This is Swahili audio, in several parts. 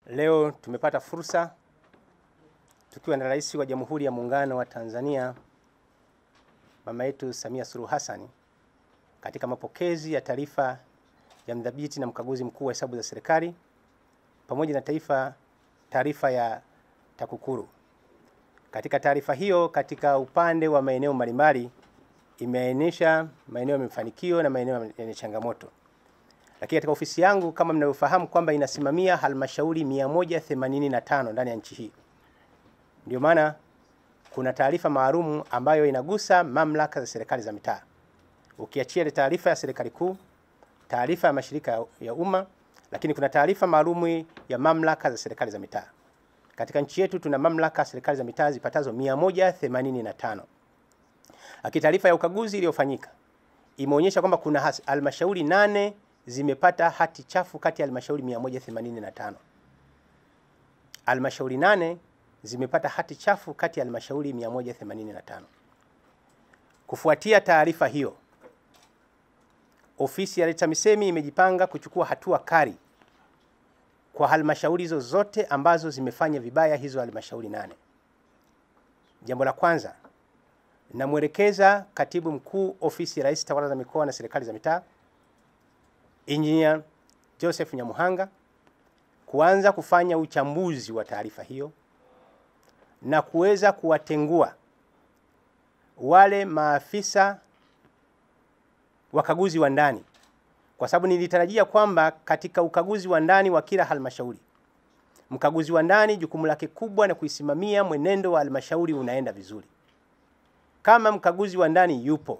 Leo tumepata fursa tukiwa na Rais wa Jamhuri ya Muungano wa Tanzania mama yetu Samia Suluhu Hassan katika mapokezi ya taarifa ya mdhibiti na mkaguzi mkuu wa hesabu za serikali pamoja na taifa taarifa ya TAKUKURU. Katika taarifa hiyo, katika upande wa maeneo mbalimbali imeainisha maeneo ya mafanikio na maeneo yenye changamoto. Lakini katika ofisi yangu kama mnavyofahamu kwamba inasimamia halmashauri 185 ndani ya nchi hii. Ndio maana kuna taarifa maalumu ambayo inagusa mamlaka za serikali za mitaa. Ukiachia ile taarifa ya serikali kuu, taarifa ya mashirika ya umma, lakini kuna taarifa maalumu ya mamlaka za serikali za mitaa. Katika nchi yetu tuna mamlaka ya serikali za mitaa zipatazo 185. Lakini taarifa ya ukaguzi iliyofanyika imeonyesha kwamba kuna halmashauri nane zimepata hati chafu kati ya halmashauri 185. Halmashauri nane zimepata hati chafu kati ya halmashauri 185. Kufuatia taarifa hiyo, ofisi ya TAMISEMI imejipanga kuchukua hatua kali kwa halmashauri hizo zote ambazo zimefanya vibaya hizo halmashauri nane. Jambo la kwanza, namwelekeza Katibu Mkuu Ofisi ya Rais Tawala za Mikoa na Serikali za Mitaa Engineer Joseph Nyamuhanga kuanza kufanya uchambuzi wa taarifa hiyo na kuweza kuwatengua wale maafisa wakaguzi wa ndani, kwa sababu nilitarajia kwamba katika ukaguzi wa ndani wa kila halmashauri, mkaguzi wa ndani jukumu lake kubwa na kuisimamia mwenendo wa halmashauri unaenda vizuri. Kama mkaguzi wa ndani yupo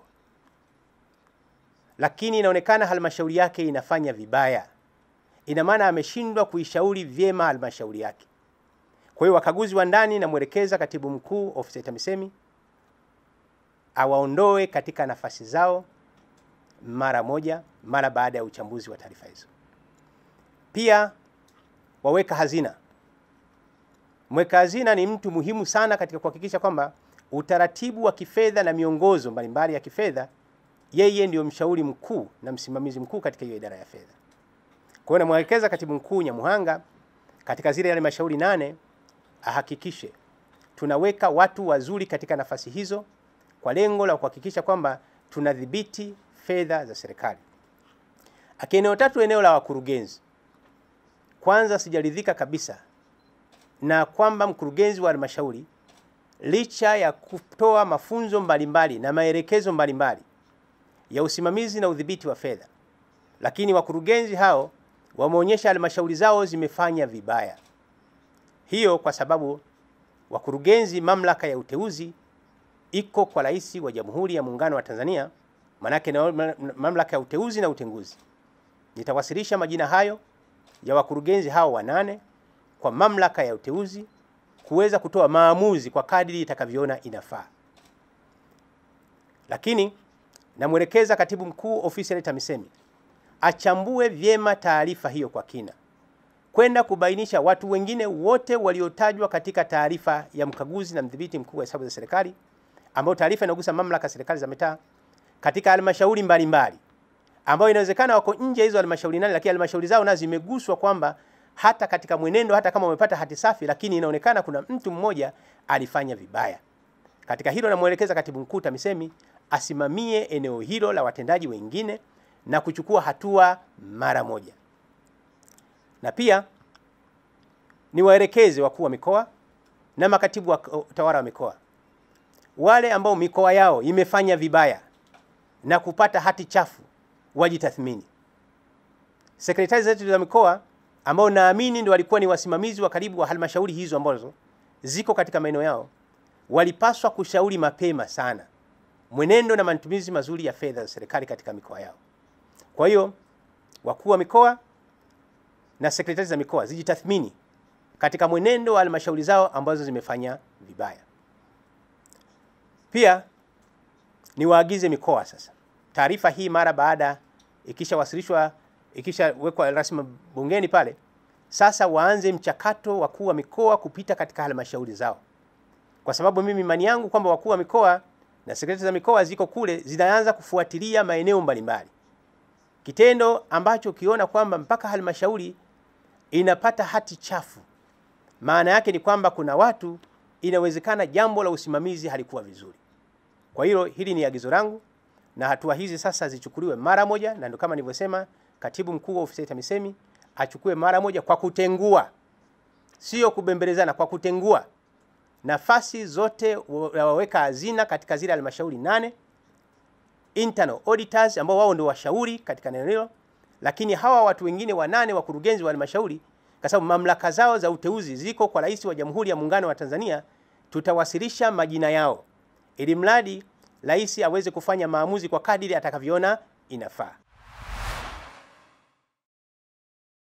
lakini inaonekana halmashauri yake inafanya vibaya, ina maana ameshindwa kuishauri vyema halmashauri yake. Kwa hiyo wakaguzi wa ndani, namwelekeza katibu mkuu ofisi ya TAMISEMI awaondoe katika nafasi zao mara moja, mara baada ya uchambuzi wa taarifa hizo. Pia waweka hazina, mweka hazina ni mtu muhimu sana katika kuhakikisha kwamba utaratibu wa kifedha na miongozo mbalimbali ya kifedha yeye ndio mshauri mkuu na msimamizi mkuu katika hiyo idara ya fedha. Kwa hiyo namwelekeza katibu mkuu Nyamuhanga katika zile halmashauri nane ahakikishe tunaweka watu wazuri katika nafasi hizo kwa lengo la kuhakikisha kwamba tunadhibiti fedha za serikali. Eneo tatu, eneo la wakurugenzi. Kwanza, sijaridhika kabisa na kwamba mkurugenzi wa halmashauri licha ya kutoa mafunzo mbalimbali na maelekezo mbalimbali ya usimamizi na udhibiti wa fedha, lakini wakurugenzi hao wameonyesha halmashauri zao zimefanya vibaya. Hiyo kwa sababu wakurugenzi, mamlaka ya uteuzi iko kwa Rais wa Jamhuri ya Muungano wa Tanzania, manake na mamlaka ya uteuzi na utenguzi. Nitawasilisha majina hayo ya wakurugenzi hao wanane kwa mamlaka ya uteuzi kuweza kutoa maamuzi kwa kadiri itakavyoona inafaa, lakini namwelekeza katibu mkuu ofisi ya TAMISEMI achambue vyema taarifa hiyo kwa kina, kwenda kubainisha watu wengine wote waliotajwa katika taarifa ya mkaguzi na mdhibiti mkuu wa hesabu za serikali, ambayo taarifa inagusa mamlaka ya serikali za mitaa katika halmashauri mbalimbali, ambayo inawezekana wako nje hizo halmashauri nane, lakini halmashauri zao nazo zimeguswa kwamba hata katika mwenendo, hata kama wamepata hati safi, lakini inaonekana kuna mtu mmoja alifanya vibaya. Katika hilo namwelekeza katibu mkuu TAMISEMI asimamie eneo hilo la watendaji wengine na kuchukua hatua mara moja, na pia niwaelekeze wakuu wa mikoa na makatibu wa utawala wa mikoa, wale ambao mikoa yao imefanya vibaya na kupata hati chafu wajitathmini. Sekretari zetu za mikoa ambao naamini ndio walikuwa ni wasimamizi wa karibu wa halmashauri hizo ambazo ziko katika maeneo yao, walipaswa kushauri mapema sana mwenendo na matumizi mazuri ya fedha za serikali katika mikoa yao. Kwa hiyo wakuu wa mikoa na sekretari za mikoa zijitathmini katika mwenendo wa halmashauri zao ambazo zimefanya vibaya. Pia niwaagize mikoa sasa, taarifa hii mara baada ikishawasilishwa, ikishawekwa rasmi bungeni pale, sasa waanze mchakato wakuu wa mikoa kupita katika halmashauri zao, kwa sababu mimi imani yangu kwamba wakuu wa mikoa na sekretari za mikoa ziko kule zinaanza kufuatilia maeneo mbalimbali, kitendo ambacho ukiona kwamba mpaka halmashauri inapata hati chafu, maana yake ni kwamba kuna watu inawezekana jambo la usimamizi halikuwa vizuri. Kwa hiyo hili ni agizo langu na hatua hizi sasa zichukuliwe mara moja, na ndio kama nilivyosema, katibu mkuu wa ofisi ya TAMISEMI achukue mara moja kwa kutengua, sio kubembelezana, kwa kutengua nafasi zote wa- waweka hazina katika zile halmashauri nane, internal auditors ambao wao ndio washauri katika neno hilo, lakini hawa watu wengine wanane wakurugenzi wa halmashauri, kwa sababu mamlaka zao za uteuzi ziko kwa Rais wa Jamhuri ya Muungano wa Tanzania, tutawasilisha majina yao ili mradi rais aweze kufanya maamuzi kwa kadiri atakavyoona inafaa.